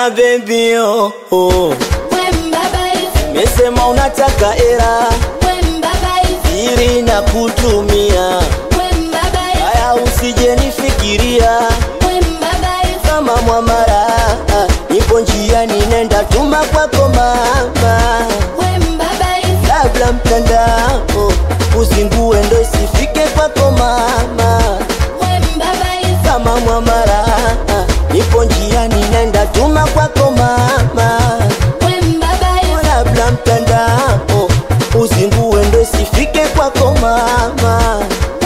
Ona baby oh, oh. Mesema unataka era ili na kutumia haya, usije nifikiria kama mwamara, nipo njiani nenda tuma kwako mama, labda mtandao uzingue ndo isifike kwako mama, kama mwamara, nipo njiani nenda tuma kwako mama, labda mtandao uzingue ndo isifike kwako mama,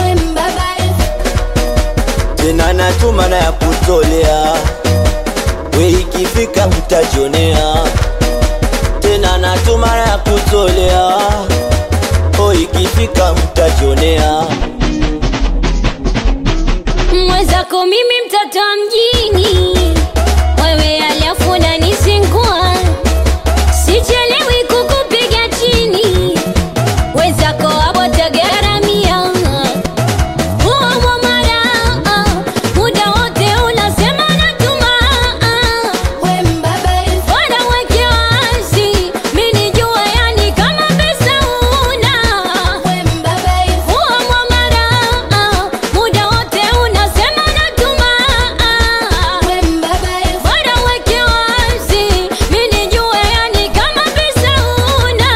tena natuma na ya kutolea we ikifika mtajionea tena natuma na ya kutolea o ikifika mtajionea mwenzako mimi mtoto wa mjini wewe alafu unanisingua sichelewi kukupiga chini wenzako hapo tagaramia huo mwamara muda wote unasema natuma bora weke wazi mi nijua yani kama pesa una huo mwamara muda wote unasema natuma bora weke wazi mi nijue yani kama pesa una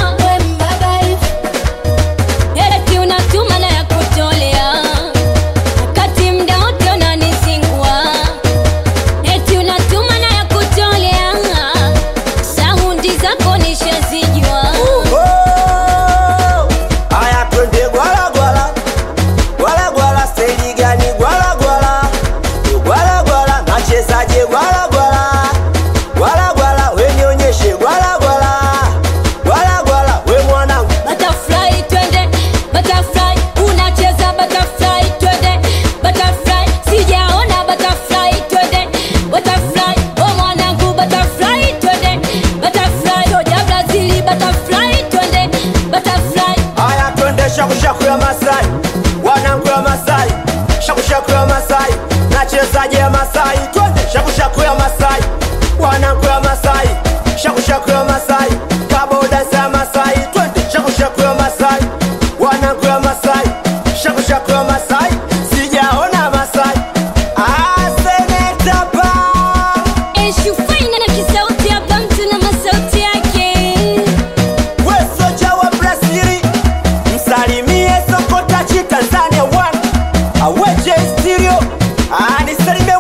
eti unatuma na ya kutolea wakati mda wote unanisingua eti unatuma na ya kutolea saundi zako nishazijua Oh, aya twende gwala gwala gwala gwala steji gani gwala gwala gwala gwala nachezaje gwala gwala gwala gwala we nionyeshe gwala gwala gwala gwala we mwanangu Butterfly twende butterfly unacheza butterfly twende butterfly sijaona butterfly twende butterfly oh mwanangu butterfly twende butterfly soja Brazili butterfly twende butterfly aya twende shakushaku ya Masai wanangu ya Masai shakushaku ya Masai nachezaje Masai twende shakushaku ya Masai wanangu ya Masai shakushaku ya Masai kaboda za Masai twende shakushaku ya Masai wanangu ya Masai shakushaku ya Masai sijaona Masai ah seneta pa eshufaina na kisauti hapa mtu na masauti yake we soja wa Brazili msalimie Sokotachi Tanzania one aweje stereo anisalimie